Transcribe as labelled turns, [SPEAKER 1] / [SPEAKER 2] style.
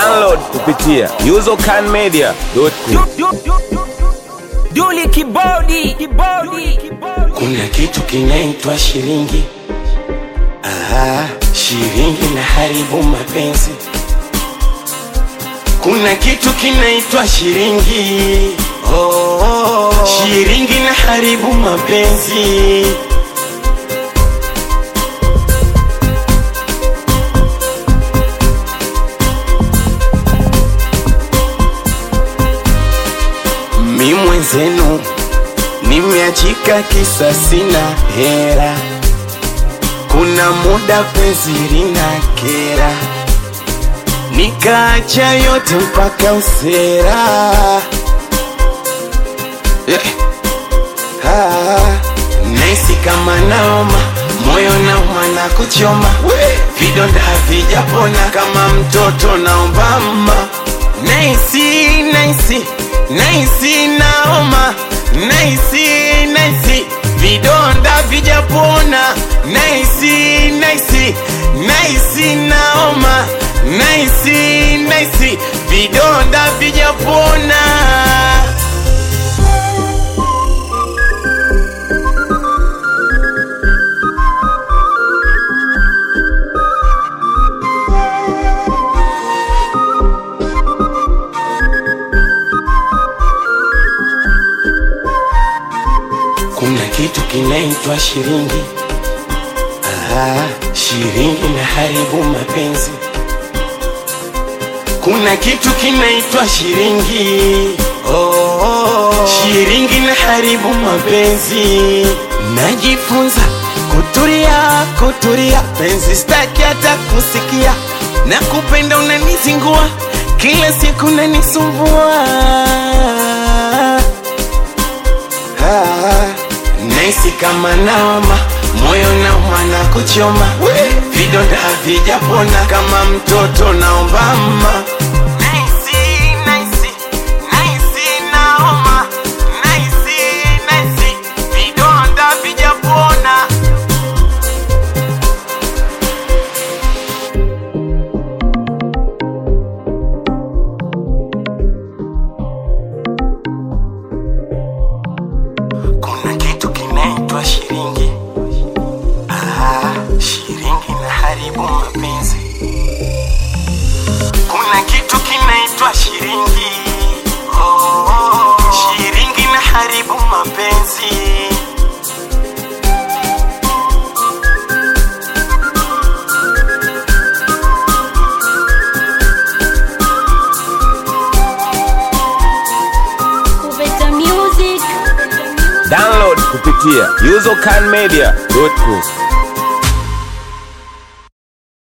[SPEAKER 1] Download kupitia usercanmedia.com.
[SPEAKER 2] Duli kibodi kibodi
[SPEAKER 3] Kuna kitu kinaitwa shilingi. Aha, shilingi na haribu mapenzi. Kuna kitu kinaitwa shilingi. Oh, oh, shilingi na haribu mapenzi. Mi mwenzenu nimeachika kisa sina hera. Kuna muda penzi lina kera, nikaacha yote mpaka usera. Yeah. Ah, naisi kama naoma, moyo nauma na kuchoma, vidonda havijapona kama mtoto naomba mma. Naisi, naisi, naisi naoma, naisi, naisi, vidonda vijapona. Naisi, naisi, naisi naoma, naisi, naisi, vidonda vijapona. Kuna kitu kinaitwa shilingi. Aha, shilingi na haribu mapenzi. Kuna kitu kinaitwa shilingi. Oh, oh, shilingi na haribu mapenzi. Najifunza kutulia, kutulia, penzi staki hata kusikia, na kupenda unanizingua, kila siku unanisumbua. Ah, Naisi kama naoma, moyo nauma na kuchoma, vidonda havijapona kama mtoto naomba mma. Naisi, naisi, naisi naoma, naisi, naisi, vidonda havijapona. Kuna kitu kinaitwa shilingi. Ah, shilingi na haribu mapenzi. Kuna kitu kinaitwa shilingi. Oh, oh, shilingi na haribu mapenzi.
[SPEAKER 4] Kupeta Music.
[SPEAKER 1] Download kupitia usercanmedia.com.